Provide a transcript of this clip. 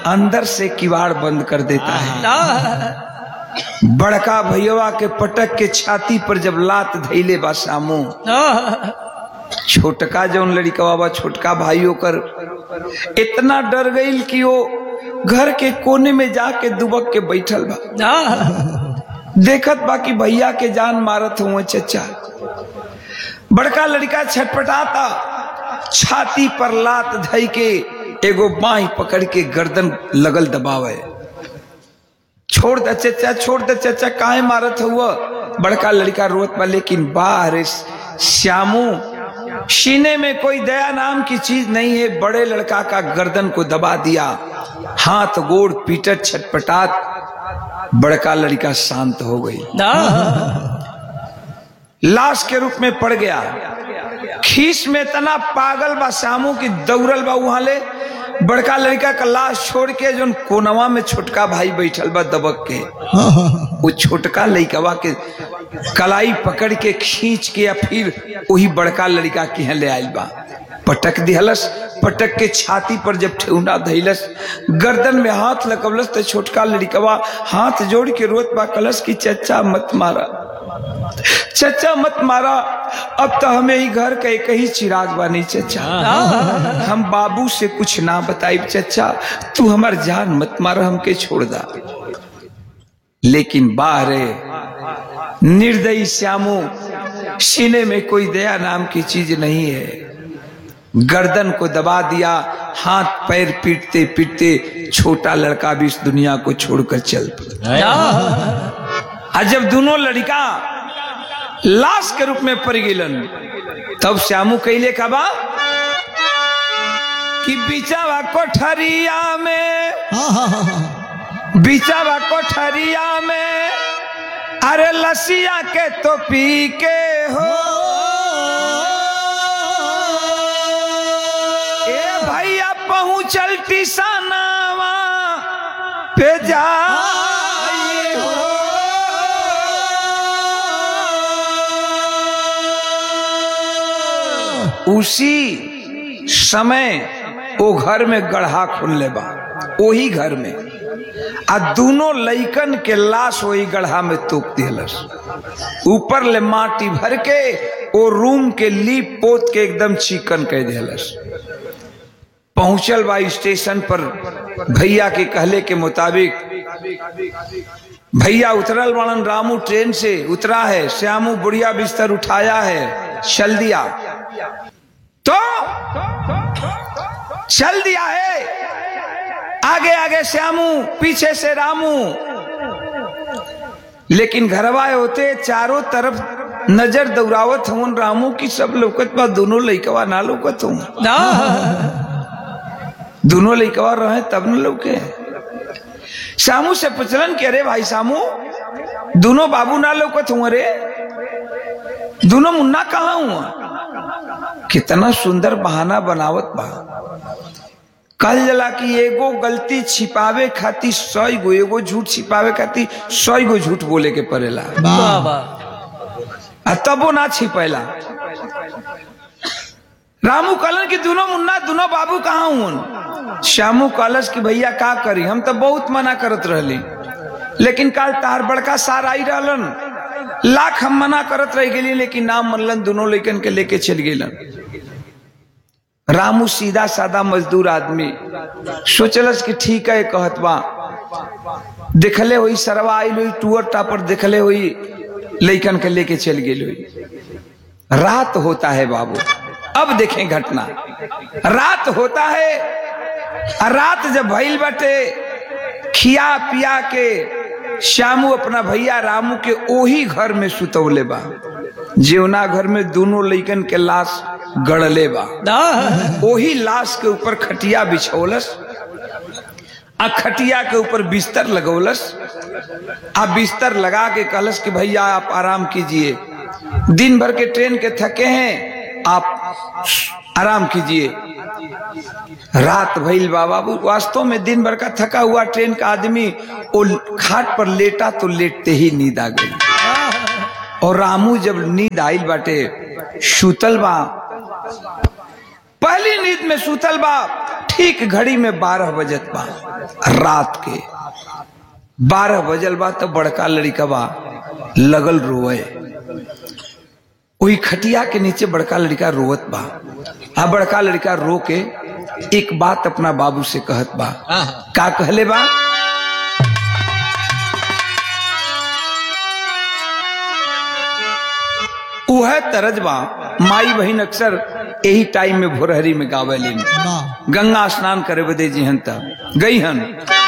अंदर से किवाड़ बंद कर देता है बड़का भैया के पटक के छाती पर जब लात धैले बा सामू छोटका जौन लड़िकवा बा छोटका भाई ओकर इतना डर गईल कि वो घर के कोने में जाके दुबक के बैठल बा देखत बा कि भैया के जान मारत हुए चचा बड़का लड़का छटपटाता छाती पर लात धई के एगो बाई पकड़ के गर्दन लगल दबावे छोड़ दे चचा छोड़ दे चचा काहे मारत हुआ बड़का लड़का रोत बा लेकिन बाहर श्यामू सीने में कोई दया नाम की चीज नहीं है बड़े लड़का का गर्दन को दबा दिया हाथ गोड़ पीटत छटपटात बड़का लड़का शांत हो गई लाश के रूप में पड़ गया खीस में इतना पागल बा शामू की दौड़ल बा वहां ले बड़का लड़का का लाश छोड़ के जो कोनवा में छोटका भाई बैठल बा दबक के वो छोटका लड़कवा के कलाई पकड़ के खींच के या फिर वही बड़का लड़का के यहाँ ले आयल बा पटक दिहलस पटक के छाती पर जब ठेहुना धैलस गर्दन में हाथ लगवलस तो छोटका लड़कवा हाथ जोड़ के रोत बा कलस की चचा मत मारा चचा मत मारा अब तो हमें ही घर का एक ही चिराग बानी चचा हम बाबू से कुछ ना बताई चचा तू हमार जान मत मारा हमके छोड़ दा लेकिन बाहरे निर्दयी श्यामू सीने में कोई दया नाम की चीज नहीं है गर्दन को दबा दिया हाथ पैर पीटते पीटते छोटा लड़का भी इस दुनिया को छोड़कर चल पड़ा और जब दोनों लड़का लाश के रूप में पड़ गिलन तब श्यामू कैले कबा कि बिचावा कोठरिया में बिचावा कोठरिया में अरे लसिया के तो पी के हो ए भैया पहुंचल टिसानावा पे जा उसी समय वो घर में गढ़ा खुलने बा वही घर में आ दोनों लइकन के लाश वही गढ़ा में तोप दिलस ऊपर ले माटी भर के वो रूम के लीप पोत के एकदम चिकन कह दिलस पहुंचल बा स्टेशन पर भैया के कहले के मुताबिक भैया उतरल बड़न रामू ट्रेन से उतरा है श्यामू बुढ़िया बिस्तर उठाया है चल दिया तो चल दिया है आगे आगे श्यामू पीछे से रामू लेकिन घरवाए होते चारों तरफ नजर दौरावत हूं रामू की सब लौकत बा दोनों लइकवा ना लौकत हूं दोनों लइकवा रहे तब न लौके श्यामू से पुछलन के अरे भाई श्यामू दोनों बाबू ना लौकत हूं अरे दोनों मुन्ना कहा हुआ कितना सुंदर बहाना बनावत बा कल जला की एगो गलती छिपावे खातिर सौ गो एगो झूठ छिपावे खातिर सौ गो झूठ बोले के पड़ेला आ तबो ना छिपेला रामू कहलन कि दोनों मुन्ना दोनों बाबू कहाँ हुन श्यामू कहलस कि भैया का करी हम तो बहुत मना करत रहली लेकिन कल तार बड़का सार आई रहलन लाख हम मना करत रह गेली लेकिन नाम मनलन दोनों लेकिन के लेके चल गेलन रामू सीधा सादा मजदूर आदमी सोचलस कि ठीक है कहत बा देखले हुई सरवा आई हुई टूअर टापर देखले हुई लैकन के लेके चल गेल हुई रात होता है बाबू अब देखें घटना रात होता है रात जब भइल बटे खिया पिया के श्यामू अपना भैया रामू के ओही घर में सुतौले बा जेवना घर में दोनों लइकन के लाश गड़ले बा ओही लाश के ऊपर खटिया बिछौलस आ खटिया के ऊपर बिस्तर लगौलस आ बिस्तर लगा के कहलस कि भैया आप आराम कीजिए दिन भर के ट्रेन के थके हैं आप आराम कीजिए रात भइल बा बाबू वास्तव में दिन भर का थका हुआ ट्रेन का आदमी वो खाट पर लेटा तो लेटते ही नींद आ गई और रामू जब नींद आइल बाटे सुतल बा पहली नींद में सुतल बा ठीक घड़ी में बारह बजत बा रात के बारह बजल बा तो बड़का लड़का बा लगल रोए वही खटिया के नीचे बड़का लड़का रोवत बा आ बड़का लड़का रो के एक बात अपना बाबू से कहत बा का कहले बा उह तरज बा माई बहन अक्सर यही टाइम में भोरहरी में गावे लेन वाह गंगा स्नान करे बदे जी हन तब गई हन